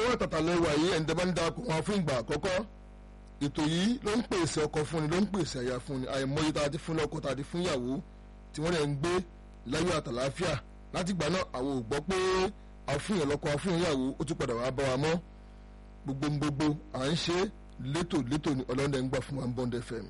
lọ́wọ́ tàtàlẹ́wà yìí ẹ̀ǹdẹ́ bá ń darapọ̀ wọn fún ìgbà àkọ́kọ́ ètò yìí ló ń pèsè ọkọ fúnni ló ń pèsè àyà fúnni àìmọye tá a ti fún lọ́kọ tá a ti fún ìyàwó tí wọ́n lè ń gbé láyọ̀ àtàláfíà láti gbà náà àwọn ò gbọ́ pé àfúnyàn lọ́kọ àfúnyàn ìyàwó ó tún padà wàá bá wa mọ́ gbogbo gbogbo à ń ṣe létò létò ní ọlọ́dẹ ń gbà fún wa ń bọ́ndẹ fm.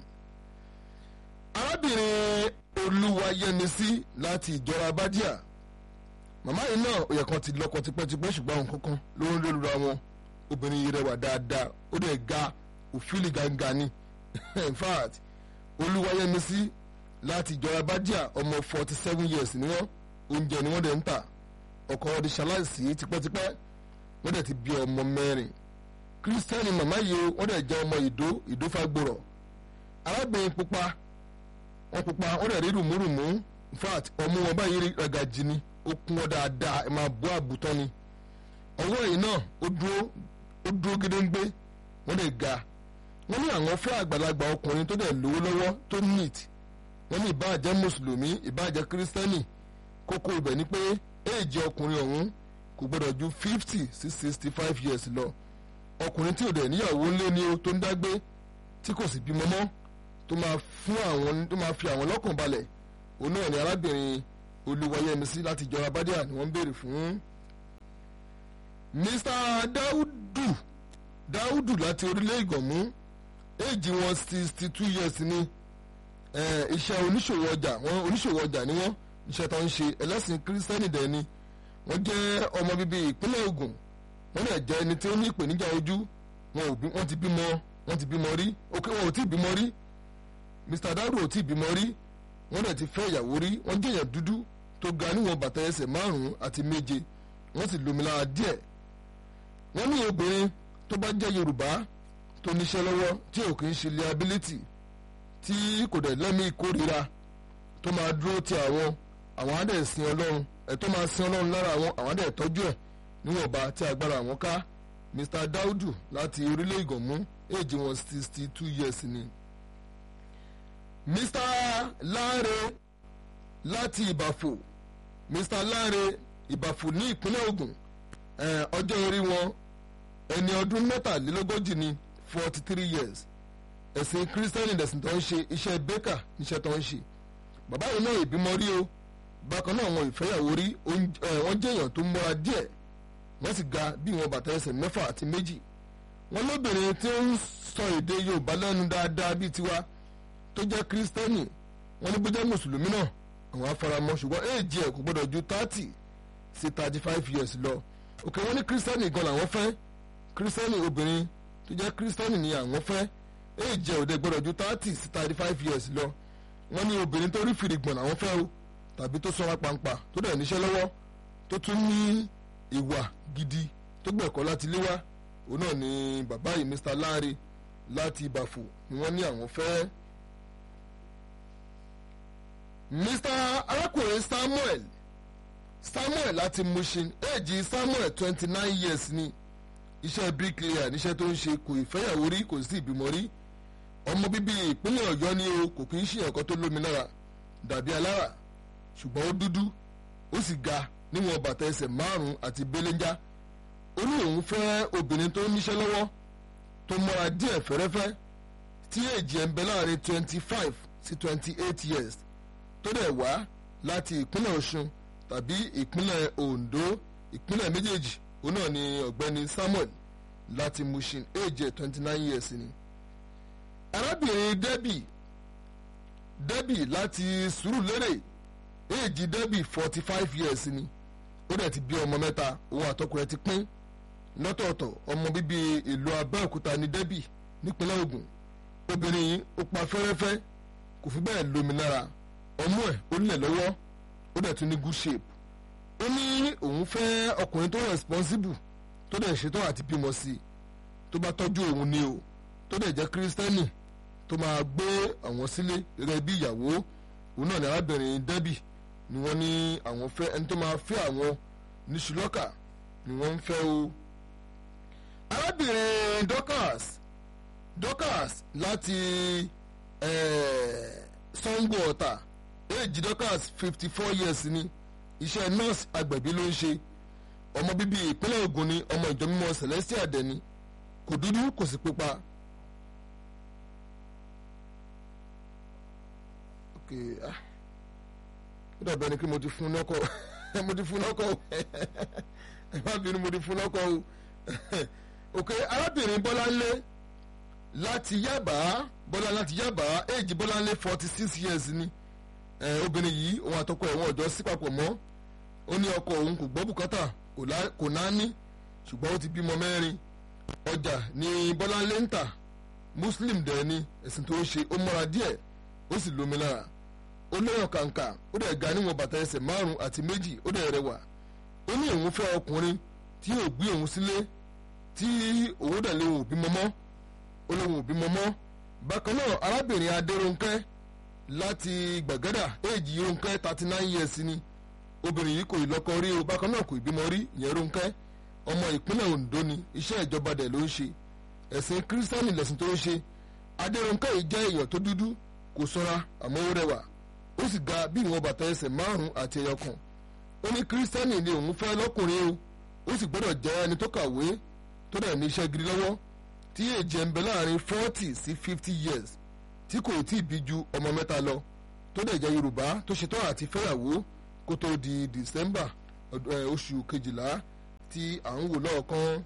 arábìnrin olúwayẹmísí láti ìjọra bádíà màmá yìí náà ó yẹ kan ti lọ́kọ tipẹ́tipẹ́ ṣùgbọ́n àwọn kankan ló ń lóra wọn obìnrin yìí rẹwà dáadáa ó dẹ̀ ga òfìlì gangan ni in fact olúwayẹmísí láti ìjọra bádíà ọmọ forty seven years ni wọ́n oúnjẹ ni wọ́n dẹ̀ ń tà ọkọ wọn ti ṣaláìsí tipẹ́tipẹ́ wọ́n dẹ̀ ti bí ọmọ mẹ́rin kírísítẹ́nì màmá yìí wọ́n dẹ̀ jẹ́ ọmọ ìdó ìdófagbòrọ̀ arábìnrin pupa wọ́n pupa wọ́n dẹ̀ rí rùmúrùmú in fact ọmú wọn báyìí rí ragajì ni ó kún wọn dáadáa ẹ máa bọ́ àbùtọ́ ni ọwọ́ yìí náà ó dúró ó dúró gédéńgbé wọ́n dẹ̀ ga wọ́n ní àwọn fẹ́ àgbàlagbà ọkùnrin tó dẹ̀ lówó lọ́wọ́ tó neat wọ́n ní ìbáàjẹ́ mùsùlùmí ìbáàjẹ́ kírísítẹ́nì kókó ibẹ̀ ni pé éèjì ọkùnrin ọ̀hún kò gbọ́dọ̀ ju fifty sí sixty five years lọ ọkùnrin tí ò dẹ̀ níyàwó ńlé ni ó tó ń dágbé tí kò sì bímọ mọ́ tó máa fún àwọn tó máa fi àwọn lọ́kàn balẹ̀ òun náà ni arábìnrin olúwayẹmísí láti ìjọra bádíà ni wọ́n ń béèrè fún. mr daudu daudu láti orílẹ̀ ìgànmú éèjì wọn sixty two years ni iṣẹ́ oníṣòwò ọjà wọn oníṣòwò ọjà ni wọ́n iṣẹ́ tó ń ṣe ẹlẹ́sìn kírísítẹ́nì dẹ̀ ni wọ́n jẹ́ ọmọ bíbí ìpínlẹ̀ Ògùn wọ́n lè jẹ́ ẹni tí ó ní ìpèníjà ojú wọ́n ti bímọ wọ́n ti bímọ rí òkè wọn ò tí ì bímọ rí Mr Daudu ò tí ì bímọ rí wọ́n lè ti fẹ́ ìyàwó rí wọ́n jẹ́ èèyàn dúdú tó ga níwọ̀n bàtà ẹsẹ̀ márùn-ún àti méje wọ́n sì lómi lára díẹ̀ wọ́n ní obìnrin tó bá jẹ́ Yorùbá tó níṣẹ́ lọ́wọ́ tí ò kì í ṣe liability tí kò dẹ̀ lẹ́mí ìkórira tó máa dúró ti àwọn àwọn á dẹ̀ sin Ọlọ́run ẹ̀ tó máa sin Ọlọ́run lára àwọn àwọn á dẹ̀ tọ́jú ẹ̀ níwọ̀nba tí agbára àwọn ká Mr Daudu láti orílẹ̀ ìgànmú èjì wọn sixty two years ni. Mr Lanre láti Ìbàfò Mr Lanre Ìbàfò ní ìpínlẹ̀ Ògùn ọjọ́ orí wọn ẹni ọdún mẹ́tàlélógójì ni forty three years ẹ̀sìn kírísítẹ́nì lẹ̀sìn tó ń ṣe iṣẹ́ bẹ́kà níṣẹ́ tó ń ṣe bàbá yìí náà ìbímọ rí o bákan náà wọn ìfẹ́yàwó rí wọ́n jẹ́ èèyàn tó múra díẹ̀ wọ́n sì ga bí wọn bàtà ẹsẹ̀ mẹ́fà àti méjì wọ́n lóbìnrin tí ó ń sọ èdè Yorùbá lẹ́nu dáadáa bíi tiwa tó jẹ́ kírísítẹ́nì wọ́n ní bó jẹ́ mùsùlùmí náà àwọn afaramọ́ ṣùgbọ́n éèjì ẹ̀ kò gbọ́dọ̀ ju thirty sí thirty five years lọ òkè wọ́n ní kírísítẹ́nì gan làwọn fẹ́ kírísítẹ́nì obìnrin tó jẹ́ kírísítẹ́nì ni àwọn fẹ́ éèjì ẹ̀ ò dẹ̀ gbọ́dọ̀ ju thirty sí thirty five years lọ wọ́n ní obìnrin tó rí fìrìgbọ̀n làwọn fẹ́ o tàbí tó sọ́ra pàǹpà tó dẹ̀ níṣẹ́ lọ́wọ́ tó tún ní ìwà gidi tó gbẹ̀kọ́ láti lé wá òun náà ni bàbá yìí Mr Lanre láti Ìbàfò ni wọ́n ní àwọn fẹ́. Mr arákùnrin Samuel Samuel láti Mushin éèjì Samuel twenty nine years ni iṣẹ́ bricklayer níṣẹ́ tó ń ṣe kò ìfẹ́yàwó rí kò sí ìbímọ rí ọmọ bíbí ìpínlẹ̀ Ọ̀yọ́ ni o kò kì í ṣe ẹ̀kọ́ tó lómi lára dàbí alára ṣùgbọ́n ó dúdú ó sì ga níwọ̀n bàtà ẹsẹ̀ márùn-ún àti belenja ó ní òun fẹ́ obìnrin tó níṣẹ́ lọ́wọ́ tó mọ́ra díẹ̀ fẹ́rẹ́fẹ́ tí èjì ẹ̀ ń bẹ láàrin twenty five sí twenty eight years tó dẹ̀ wá láti ìpínlẹ̀ Ọ̀ṣun tàbí ìpínlẹ̀ Ondo ìpínlẹ̀ méjèèjì òun náà ni ọ̀gbẹ́ni Samuel láti Mushin èjì ẹ̀ twenty nine years ni arábìnrin Debbie Debbie láti Sùúrùlérè èjì Debbie forty five years ni ó dẹ̀ ti bí ọmọ mẹ́ta òun àtọkọ ẹ̀ ti pín lọ́tọ̀ọ̀tọ̀ ọmọ bíbí ìlú Abẹ́òkúta ní Debbie nípínlẹ̀ Ògùn obìnrin yìí ó pa fẹ́rẹ́fẹ́ kò fi bẹ́ẹ̀ lómi lára ọmú ẹ̀ ó lẹ̀ lọ́wọ́ ó dẹ̀ tún ní good shape ó ní òun fẹ́ ọkùnrin tó responsible tó dẹ̀ ṣetán àti bímọ sí i tó bá tọ́jú òun ni o tó dẹ̀ jẹ́ kírísítẹ́nì tó máa gbé àwọn sílé gẹ́gẹ́ bí ìyàwó òun náà ní arábìnrin Debbie ni wọ́n ní àwọn fẹ́ ẹni tó máa fẹ́ àwọn ní ṣùlọ́kà ni wọ́n ń fẹ́ o. arábìnrin Dorcas Dorcas láti Sango Ọ̀tà èjì Dorcas fifty four years ni iṣẹ́ nurse agbẹ̀bí ló ń ṣe ọmọ bíbí ìpínlẹ̀ Ògùn ni ọmọ ìjọ mímọ́ Celestial dẹni kò dúdú kò sì pupa. ok ah ó dàbí ẹni pé mo ti fún lọ́kọ̀ mo ti fún lọ́kọ̀ ẹ má bínú mo ti fún lọ́kọ̀ o ok arábìnrin Bọ́láńlé láti Yábà Bọ́lá láti Yábà éèjì Bọ́láńlé forty six years ni obìnrin yìí òun àtọkọ ẹ̀ wọ́n ọ̀dọ́ sí papọ̀ mọ́ ó ní ọkọ òun kò gbọ́ bùkátà kò náání ṣùgbọ́n ó ti bímọ mẹ́rin ọjà ní Bọ́láńlé ń tà Muslim dẹ̀ ni ẹ̀sìn tó ń ṣe ó mọ́ra díẹ̀ ó sì lómi lára ó lẹ́yìn kàǹkà ó dẹ̀ ga níwọ̀n bàtà ẹsẹ̀ márùn àti méjì ó dẹ̀ rẹwà ó ní òun fẹ́ ọkùnrin tí yóò gbé òun sílé tí òun dẹ̀ lé òun bímọ mọ́ ó lóun ò bímọ mọ́ bákan náà arábìnrin Adérónkẹ́ láti Gbàgádà éèjì Rónkẹ́ thirty nine years ni obìnrin yìí kò ì lọ́kọ rí o bákan náà kò ì bímọ rí ìyẹn Rónkẹ́ ọmọ ìpínlẹ̀ Ondo ni iṣẹ́ ìjọba dẹ̀ ló ń ṣe ẹ̀sìn kírísítánì lẹ̀sìn tó ń ṣe Adérónkẹ́ yìí jẹ́ èèyàn tó dúdú kò ṣọ́ra àmọ́ ó rẹwà ó sì ga bí ìwọ̀n bàtà ẹsẹ̀ márùn-ún àti ẹyọ kan ó ní kírísítánì ni òun fẹ́ lọ́kùnrin o ó sì gbọ́dọ̀ jẹ́ ẹni tó kàwé tó dẹ̀ ní iṣẹ́ gidi lọ́wọ́ tí èjì ẹ̀ ń bẹ láàrin forty sí fifty years tí kò tí ì bí ju ọmọ mẹ́ta lọ tó dẹ̀ jẹ́ Yorùbá tó ṣetán àti fẹ́yàwó kó tó di December oṣù kejìlá tí à ń wò lọ́ọ̀kan.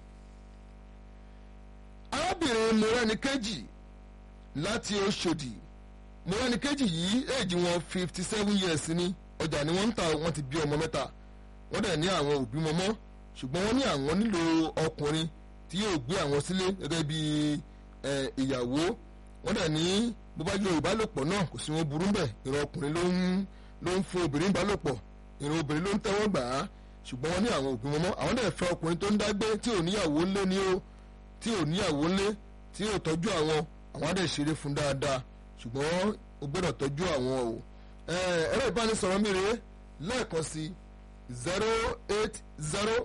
arábìnrin Mọ́rẹ́nikẹ́jì láti Òṣòdì Mọ́rẹ́nikẹ́jì yìí èjì wọn fifty seven years ni ọjà ni wọ́n ń ta wọ́n ti bí ọmọ mẹ́ta wọ́n dẹ̀ ní àwọn òbí mọ́mọ́ ṣùgbọ́n wọ́n ní àwọn nílò ọkùnrin tí yóò gbé àwọn sílé gẹ́gẹ́ bí ìyàwó wọ́n dẹ̀ ní bó bá yọ ìbálòpọ̀ náà kò sí wọn burú bẹ́ẹ̀ ìran ọkùnrin ló ń ló ń fún obìnrin ìbálòpọ̀ ìran obìnrin ló ń tẹ́wọ́ gbà á ṣùgbọ́n wọ́n ní àwọn òbí mọ́mọ́ àwọn dẹ̀ fẹ́ ọkùnrin tó ń dágbé tí ò níyàwó ńlé ní o tí ò níyàwó ńlé tí ò tọ́jú àwọn àwọn á dẹ̀ ṣeré fún dáadáa ṣùgbọ́n o gbọ́dọ̀ tọ́jú àwọn o ẹ̀rọ ìbánisọ̀rọ̀ mi rèé lẹ́ẹ̀kan sí zero eight zero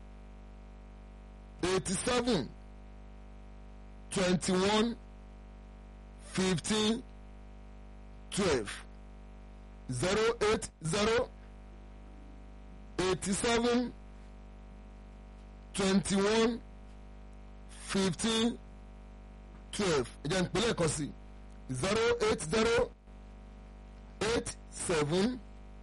eighty seven twenty one fifteen twelve zero eight zero eighty seven twenty one fifteen twelve ẹ jẹ́ n pè lẹ́ẹ̀kan sí zero eight zero eight seven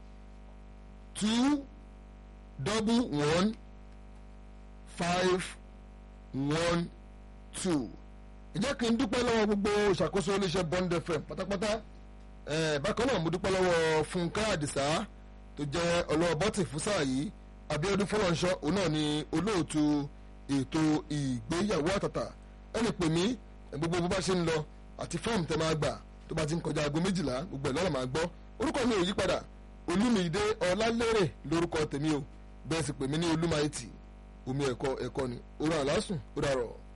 two double one five one two ẹ jẹ́ kí n dúpẹ́ lọ́wọ́ gbogbo ìṣàkóso iléeṣẹ́ Bond FM pátápátá bákan náà mo dúpẹ́ lọ́wọ́ Fúnkẹ́ Àdìsá tó jẹ́ ọlọ́wọ́ bọ́tì fún sáà yìí Abíọ́dún Fọlọ́nṣọ́ òun náà ni olóòtú ètò ìgbéyàwó àtàtà ẹ lè pè mí gbogbo bó bá ṣe ń lọ àti fọ́ọ̀mù tẹ máa gbà tó bá ti ń kọjá aago méjìlá gbogbo ẹ̀ lọ́rọ̀ máa gbọ́ orúkọ mi ò yí padà Olúmídé Ọlálérè lórúkọ tèmi o bẹ́ẹ̀ sì pè mí ní Olúmaìtì omi ẹ̀kọ́ ẹ̀kọ́ ni orí àlásùn ó dàrọ̀.